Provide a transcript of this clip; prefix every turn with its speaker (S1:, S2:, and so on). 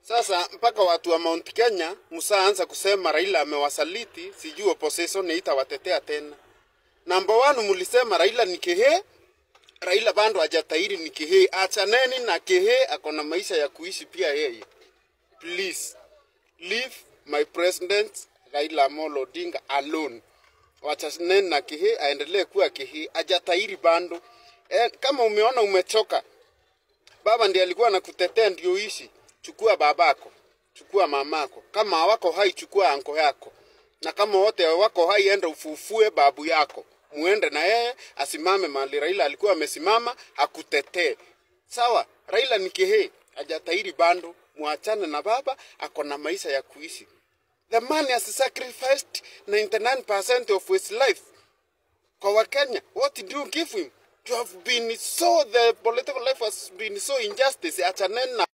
S1: Sasa mpaka watu wa Mount Kenya msaanza kusema Raila amewasaliti, sijui opposition itawatetea tena. Number one, mulisema Raila ni kehe, Raila bado hajatahiri ni kehe. Achaneni na kehe, ako na maisha ya kuishi pia yeye. Please leave my president Raila Amolo Odinga alone. Wachaneni na kehe, aendelee kuwa kehe, hajatahiri bado. Eh, kama umeona umechoka, baba ndiye alikuwa anakutetea ndio ishi. Chukua babako, chukua mamako. Kama hawako hai, chukua anko yako, na kama wote wako hai, enda ufufue babu yako, muende na yeye asimame mahali Raila alikuwa amesimama, akutetee. Sawa, Raila ni kehe, hajatahiri bando, muachane na baba, ako na maisha ya kuishi. The man has sacrificed 99% of his life kwa Wakenya. What did you give him? You have been so, the political life has been so injustice. Achaneni na